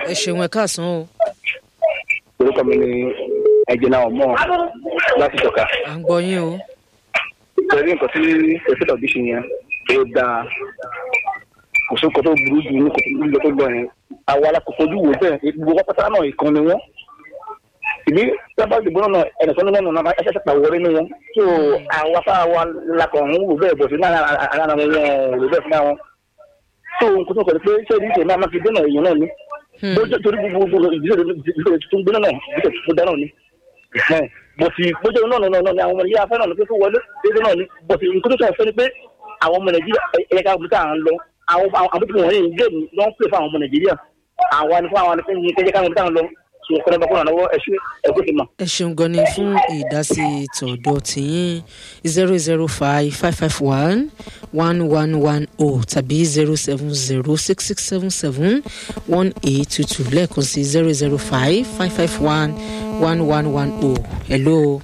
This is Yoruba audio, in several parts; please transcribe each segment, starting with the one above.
ẹ ṣeun ẹ káàsán o orúkọ mi ni ẹjẹnà ọmọ láti tọka à ń gbọ́ yín o pẹ̀lú nǹkan tí pẹ̀sẹ̀tà bí ṣe yẹn ó dáa kò sí nǹkan tó burú jù ní kò tó burú jù tó lọ yẹn àwa la kò fojú wò bẹ́ẹ̀ gbogbo wọn pátá náà ìkan ni wọ́n ìbí sábà dìbò náà ẹnìkan ní wọn náà ẹsẹ̀ sẹ́pà wọlé ní wọn tó àwa fáwa wa lakọ̀ ń wò bẹ́ẹ̀ bọ̀ sí náà ara wọn wọn ò bẹ́ẹ̀ fún wọn tó nǹkan tó kọ̀ pé ṣé ìdí ìṣẹ̀ máa fi dènà èèyàn náà ni bójú torí gbogbo ìdílé tó ń gbé náà ìdílé tó dáná ni bọ̀sì bójú náà náà náà ni àwọn ọmọ nàìjíríà fẹ́ràn pé kó wọlé déédéé náà ni bọ̀sì nǹkan tó sọ fẹ́ ni pé àwọn ọmọ nàìjíríà ẹ̀yẹ ká gbé káà ń lọ àwọn àbúkù wọ̀nyí ń géèmù ló ń pè fún àwọn ọmọ nàìjíríà àwa ni fún àwọn ni kẹ́jẹ́ káwọn gbé káà ń lọ sùn kọ́nà bá kọ́nà lọ́wọ́ ẹ̀ṣin ẹ̀kọ́ ti mọ̀. ẹ ṣeun gan ni fún ìdásí tọ̀dọ̀ tìyín zero zero five five five one one one one o tàbí zero seven zero six six seven seven one eight two two lẹ́ẹ̀kan sí zero zero five five five one one one one o hello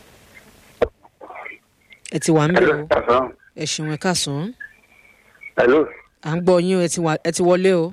ẹ ti wà ń bẹ̀ o ẹ ṣeun ẹ káàsán hello. à ń gbọ́ yín o ẹ ti wà- ẹ ti wọlé o.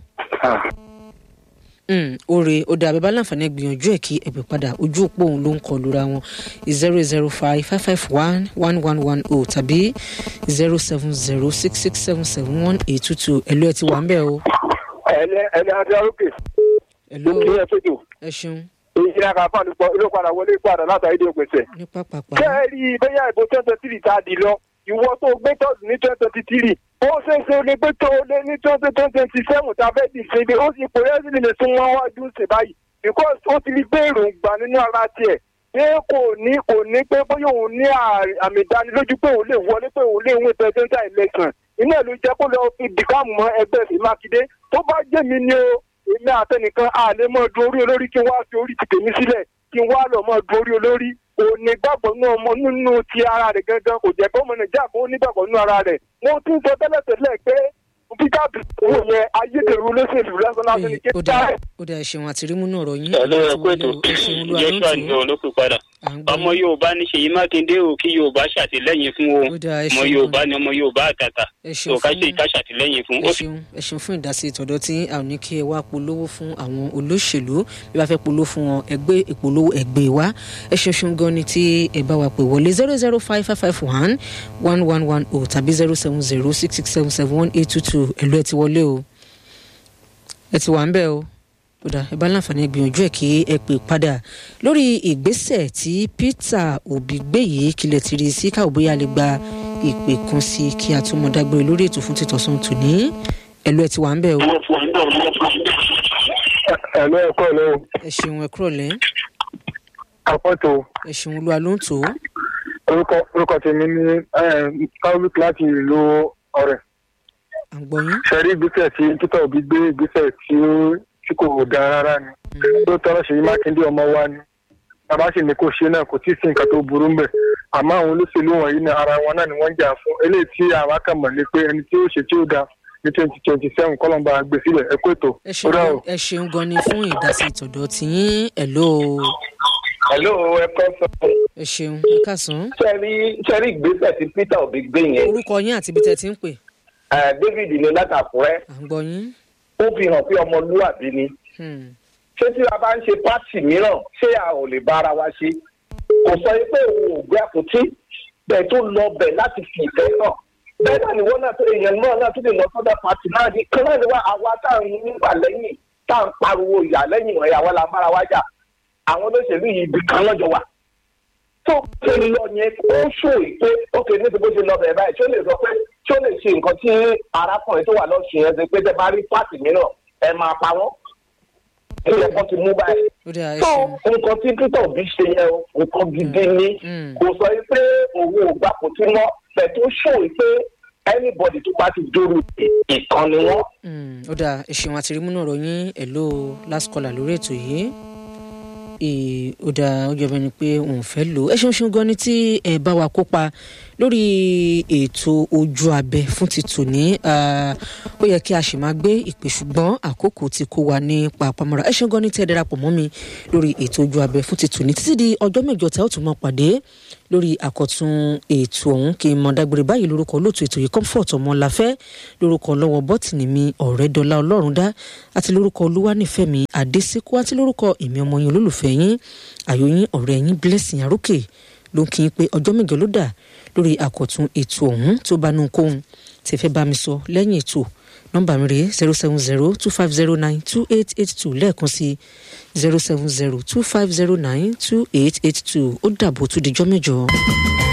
Mm, oore ó dà bẹ́ẹ̀ láǹfààní gbìyànjú ẹ̀ kí ẹ̀pẹ̀ padà ojú òpó òun ló ń kọ lura wọn zero zero five five five one one one one o tàbí zero seven zero six six seven seven one eight two two ẹ̀lú ẹ̀ ti wà ń bẹ̀ o. ẹni ẹni adé arókè ẹ̀lú kí ẹ tó jù ẹ ṣeun èyí náà kà fáwọn ìpọ ilé padà wọlé padà látàrí ìdí òpèsè. ní pápápá ṣé ẹ rí i bẹ́yà ìbò twenty twenty three tá a dì lọ ìwọ tó gbé tọ́sí ní twenty twenty three ó ṣe é ṣe ní pé tó o lé ní twenty twenty seven tá a fẹ́ dì sí ibi ó sì pò ẹ́ sì lè tún wọ́n wájú sí báyìí because ó ti rí pé èròǹgbà nínú ara tiẹ̀ pé kò ní kò ní pé bóyá òun ní à- àmì ìdánilójú pé òun lè wọlé pé òun lè win presidential election iná ìlú jẹ́ kó lọ fi dìkáàmù mọ́ ẹgbẹ́ sí mákindé tó bá jẹ́ mi ni o èmi àtẹnìkan àlè mọ́ du orí olórí kí n wá fi orí ti tèmi sílẹ̀ kí n wá lọ mọ́ du orí olórí òní gbàgbọ́ nínú ọmọ nínú ti ara rẹ̀ gangan kò jẹ́ kó ọmọ nàìjíríà kó nígbàgbọ́ nínú ara rẹ̀ wọ́n tún sọ tẹ́lẹ̀tẹ́lẹ̀ pé peter owó yẹn ayédèrú olóṣèlú lásán lásán ní Ee, ó dà kékeré. ó dà ẹ ṣeun àti rímú náà rọ̀ yín Hello, ẹ ẹ ti kú wọlé ètò o ẹ ṣeun olúwa ló ń joshua tù ní olókùn padà à ń gbọ́ ọmọ yín. yorùbá ní ṣèyí mákindé o kí yorùbá ṣàtìlẹyìn fún o Ó dáa, ẹ ọmọ ṣeun yorùbá gan. ni ọmọ yorùbá àtàtà ẹ tó ṣeun ká fún ṣe ìka ṣàtìlẹyìn fún ẹ ó ṣeun ẹ ṣeun fún ìdásí ìtọ̀dọ̀ tí a ò ní kí ẹ wá polówó fún àwọn olóṣèlú bí wàá fẹ́ polówó fún wọn ẹgbẹ́ ìpolówó ẹgbẹ́ wa ẹ ṣeun ṣeun gan ni tí ẹ bá wa pè wọlé zero zero five five five one one one one o tàbí zero seven zero six six seven seven one eight two two ẹ̀lú ẹ ti wọlé o ẹ ti wà ń bẹ̀ o kódà ẹ bá láǹfààní gbìyànjú ẹ kí ẹ pè padà lórí ìgbésẹ̀ tí peter obi gbé yìí kílẹ̀ ti rí sí káwọ́ bóyá lè gba ìpè kan sí kí a tún mọ dágbére lórí ètò fún títọ̀sán tòní ẹ̀lú ẹ ti wà ń bẹ̀ o ẹ̀lọ́ ẹ̀kọ́ ló ẹ ṣeun ẹ kúrọ̀ lẹ́ àpọ̀tò ẹ ṣeun olúwa ló ń tò ó orúkọ orúkọ tèmi ní káwé láti ìlú ọ̀rẹ́. à ń gbọ́ yín sẹ́rí ìgbésẹ̀ tí títọ́ òbí gbé ìgbésẹ̀ tí ó tí kò dáa rárá ni tó tọ́lọ́ ṣèyí mákindé ọmọ wa ni bàbá sì ní kó ṣe náà kò tí ì sí nǹkan tó burú mbẹ̀ àmọ́ àwọn olóṣèlú wọ̀nyí ní ara wọn náà ni wọ́n ń jà fún eléyìí tí àwa kà mọ̀ lé pé ẹni tí ó ṣe tí ó da ní twenty twenty seven kọ́lọ́mbà gbé sílẹ̀ ẹ kó ètò ẹ ó ṣeun dà o. gan- ẹ ṣeun gan ni fún ìdásí ìtọ̀dọ̀ tiyín ẹ̀ló hello ẹ kọ́ sọ. ẹ ṣeun ẹ káàsán sẹ́rí sẹ́rí ìgbésẹ̀ tí peter obi gbé yẹn orúkọ yín àti ibi tẹ́ ti ń pè eh, david ní látàkùrẹ́ à ń gbọ́ yín ó fi hàn pé ọmọlúwàbí ni Hmm. ṣé tí a bá ń ṣe pátì mìíràn ṣé a ò lè bá ara wa ṣe kò sọ pé òun ò gbé àpótí bẹ́ẹ̀ tó lọ bẹ̀ láti fi ìfẹ́ hàn bẹ́ẹ̀ náà ni wọ́n náà tó èèyàn náà náà tó lè lọ sọ́dọ̀ pátì náà ní kan náà ni wá àwa tá à ń nígbà lẹ́yìn tá à ń pariwo ìyá lẹ́yìn wọ̀nyí àwa la bára wa jà àwọn olóṣèlú yìí ibì kan lọ́jọ́ wà tó ṣe lọ yẹn ó ṣò pé ókè níbi bó ṣe lọ bẹ̀rẹ̀ báyìí ṣó lè sọ pé ṣó lè ṣe nǹkan tí arákùnrin tó wà lọ́sùn yẹn ṣe pé tẹ bá rí pátì mìíràn ẹ máa pa wọ́n ilẹ̀ kan ti mú báyìí ó dà ẹ tó ṣeun nǹkan tí peter obi ṣe yẹn o nǹkan gidi ni Mm. kò sọ pé òun ò gbà kò tí mọ́ bẹ̀ tó ṣò pé anybody tó bá ti dúró ìkànnì wọn. Hmm, ó dà ẹ ṣeun àti rímú náà rọ̀ yín ẹ̀ló last caller lórí ètò yìí Ee, ó dà ó jẹ́ bẹ́ẹ̀ ni pé òun fẹ́ lò ó ẹ ṣeun ṣeun gan ni tí ẹ bá wa kópa lórí ètò ojú abẹ fún ti tòní ó yẹ kí a sì máa gbé ìpè ṣùgbọ́n àkókò ti kó wa ní pàápàmọ́ra ẹ ṣeun gan ní tí ẹ darapọ̀ mọ́ mi lórí ètò ojú abẹ fún ti tòní títí di ọjọ́ mẹ́jọ tá ó tún máa pàdé lórí àkọ́tún ètò ọ̀hún kí n mọ̀ dágbére báyìí lórúkọ olóòtú ètò yìí comfort ọmọláfẹ́ lórúkọ lọ́wọ́ bọ́tìnì mi ọ̀rẹ́dọ́lá ọlọ́run dá àti lórúkọ olúwanìfẹ́mi adésíkú àti lórúkọ èmi ọmọ yín olólùfẹ́ yín àyòyín ọ̀rẹ́ yín blessing arókè ló ń kí n pé ọjọ́ mẹ́jọ ló dà lórí àkọ́tún ètò ọ̀hún tó bá nù kóhun tí fẹ́ bá mi sọ lẹ́yìn ètò nọ́mbà mi rèé zero seven zero two five zero nine two eight eight two lẹ́ẹ̀kan sí zero seven zero two five zero nine two eight eight two ó dàbò tó dijọ́ mẹ́jọ.